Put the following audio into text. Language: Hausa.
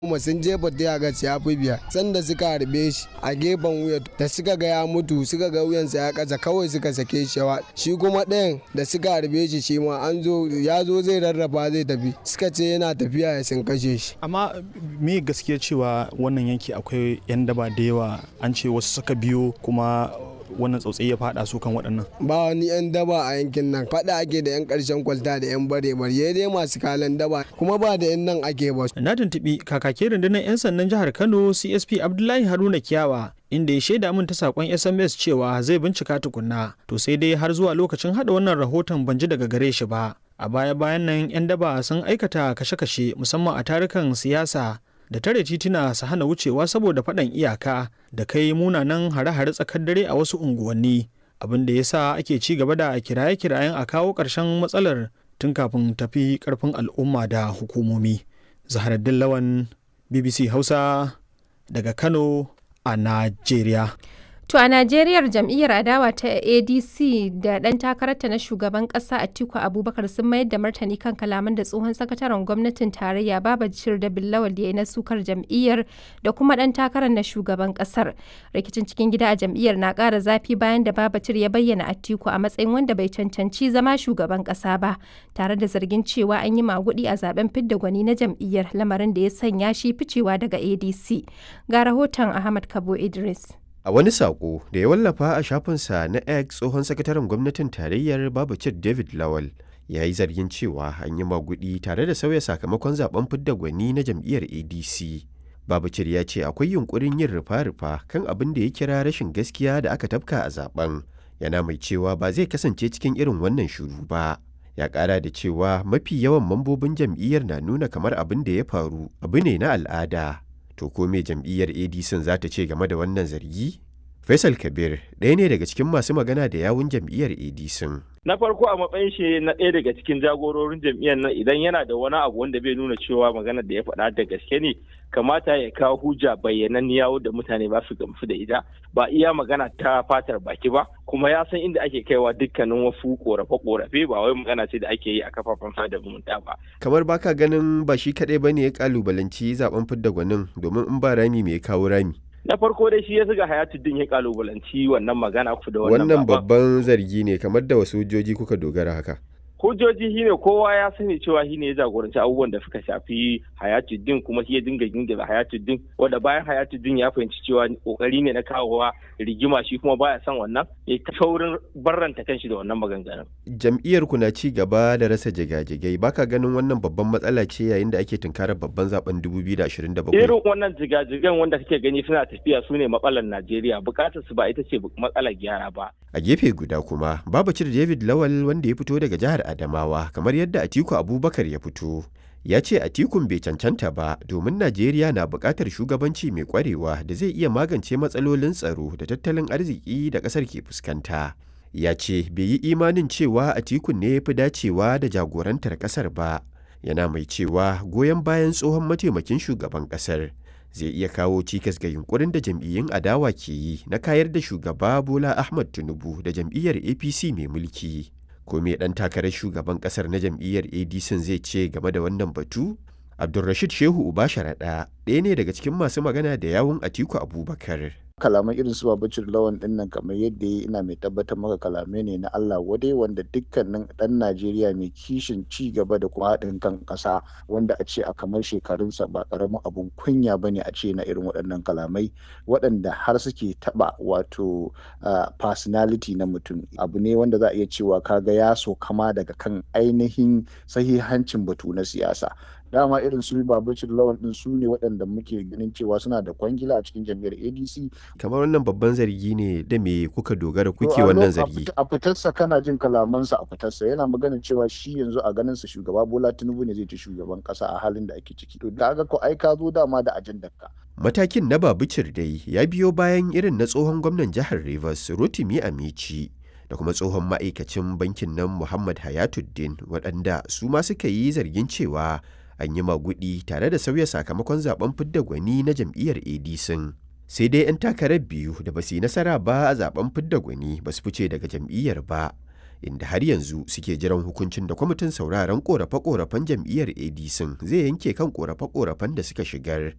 kuma sun jefa tiyagas ya fi biyar sanda suka harbe shi a gefen wuya da suka ga ya mutu suka ga wuyansa ya kasa kawai suka sake shi shi kuma ɗayan da suka harbe shi shi ma an zo ya zo zai rarraba zai tafi suka ce yana tafiya ya sun kashe shi amma me gaskiya cewa wannan yanki akwai 'yan daba da yawa an ce wasu suka biyo kuma wannan tsautsayi ya fada su kan waɗannan ba wani 'yan daba a yankin nan faɗa ake da 'yan ƙarshen kwalta da 'yan bare bare dai masu kalan daba kuma ba da 'yan nan ake ba na tuntuɓi kakakin rundunar 'yan sandan jihar kano csp abdullahi haruna kiyawa inda ya shaida min ta sakon sms cewa zai bincika tukunna to sai dai har zuwa lokacin hada wannan rahoton ban ji daga gare shi ba a baya bayan nan 'yan daba sun aikata kashe-kashe musamman a tarukan siyasa da tare tituna su hana wucewa saboda faɗan iyaka da kai munanan hare-hare tsakar dare a wasu unguwanni abin da ya sa ake ci gaba da kiraye-kirayen a kawo ƙarshen matsalar tun kafin tafi ƙarfin al'umma da hukumomi zaharaddin lawan bbc hausa daga kano a najeriya To a Najeriyar jam'iyyar adawa ta ADC da ɗan takararta na shugaban ƙasa Atiku Abubakar sun mayar da martani kan kalaman da tsohon sakataren gwamnatin tarayya Babajir da Billawal ya yi na sukar jam'iyyar da kuma ɗan takarar na shugaban ƙasar. Rikicin cikin gida a jam'iyyar na ƙara zafi bayan da Babajir ya bayyana Atiku a matsayin wanda bai cancanci zama shugaban ƙasa ba, tare da zargin cewa an yi maguɗi a zaben fidda gwani na jam'iyyar lamarin da ya sanya shi ficewa daga ADC. Ga rahoton Ahmad Kabo Idris. A wani saƙo da ya wallafa a shafinsa na X tsohon sakataren gwamnatin tarayyar Babacir David Lawal ya yi zargin cewa an yi magudi tare da sauya sakamakon zaben fidda gwani na jam'iyyar ADC. Babacir ya ce akwai yunkurin yin rufa-rufa kan abin da ya kira rashin gaskiya da aka tafka a zaben. Yana mai cewa ba zai kasance cikin irin wannan shuru ba. Ya ƙara da cewa mafi yawan mambobin jam'iyyar na nuna kamar abin da ya faru abu ne na al'ada. To ko me jam'iyyar ADC za ta ce game da wannan zargi? Faisal Kabir ɗaya ne daga cikin masu magana da yawun jam'iyyar ADC. Na farko a matsayin shi na ɗaya daga cikin jagororin jam'iyyar nan idan yana da wani abu wanda bai nuna cewa maganar da ya faɗa da gaske ne kamata ya kawo hujja bayyananniya da mutane ba su gamsu da ita ba iya magana ta fatar baki ba kuma ya san inda ake kaiwa dukkanin wasu korafe-korafe ba wai magana ce da ake yi a kafafen sada zumunta ba. Kamar baka ganin ba shi kaɗai ba ne ya kalubalanci zaben fidda gwanin domin in ba rami mai kawo rami. na farko dai shi ya zuga hayatuddin ya kalubalanci wannan magana ku da wannan Wannan babban zargi ne kamar da wasu hujjoji kuka dogara haka. hujjoji shine kowa ya sani cewa shine ya jagoranci abubuwan da suka shafi hayatuddin kuma shi ya dinga gingira hayatuddin wanda bayan hayatuddin ya fahimci cewa kokari ne na kawowa rigima shi kuma baya son wannan ya ta saurin barranta kanshi da wannan maganganun Jam'iyyar ku na ci gaba da rasa jigajigai baka ganin wannan babban matsala ce yayin da ake tunkarar babban zaben 2027. irin wannan jigajigan wanda kake gani suna tafiya su ne matsalar najeriya bukatar su ba ita ce matsalar gyara ba A gefe guda kuma Babacir David Lawal wanda ya fito daga jihar Adamawa kamar yadda Atiku Abubakar ya fito. Ya ce Atikun bai cancanta ba domin Najeriya na buƙatar shugabanci mai ƙwarewa da zai iya magance matsalolin tsaro da tattalin arziki da ƙasar ke fuskanta. Ya ce bai yi imanin cewa Atikun ne ya fi dacewa da jagorantar ƙasar ba. Yana mai cewa goyon bayan tsohon mataimakin shugaban ƙasar zai iya kawo cikas ga yunkurin da jam'iyyun adawa ke yi na kayar da shugaba Bola Ahmad Tinubu da jam'iyyar APC mai mulki. Ko me ɗan takarar shugaban ƙasar na jam'iyyar ADC zai ce game da wannan batu? Abdulrashid Shehu Uba Sharaɗa ɗaya ne daga cikin masu magana da yawun Atiku Abubakar. kalaman irin su babacin lawan din nan kamar yadda ya ina mai tabbatar maka kalamai ne na Allah wadai wanda dukkanin dan Najeriya mai kishin ci gaba da kuma haɗin kan ƙasa wanda a ce a kamar shekarunsa ba ƙaramin abun kunya bane a ce na irin waɗannan kalamai waɗanda har suke taɓa wato personality na mutum abu ne wanda za a iya cewa kaga ya so kama daga kan ainihin sahihancin batu na siyasa dama irin su babacin lawan din su ne waɗanda muke ganin cewa suna da kwangila a cikin jam'iyyar adc Kamar wannan babban zargi ne da me kuka dogara kuke wannan zargi. a fitarsa kana jin kalamansa a fitarsa yana magana cewa shi yanzu a ganin sa shugaba bola tinubu ne zai ci shugaban kasa a halin da ake ciki to da ga ko ai ka zo dama da ajandar ka Matakin na Babicir dai ya biyo bayan irin na tsohon gwamnan jihar Rivers Rotimi Amici da kuma tsohon ma'aikacin bankin nan Muhammad Hayatuddin waɗanda su ma suka yi zargin cewa an yi magudi tare da sauya sakamakon zaben fidda gwani na jam'iyyar ADC. Sai dai 'yan takarar biyu da ba su yi nasara ba a zaben fidda gwani ba su fice daga jam'iyyar ba. Inda har yanzu suke jiran hukuncin da kwamitin sauraron korafe-korafen jam'iyyar ADC zai yanke kan korafe-korafen da suka shigar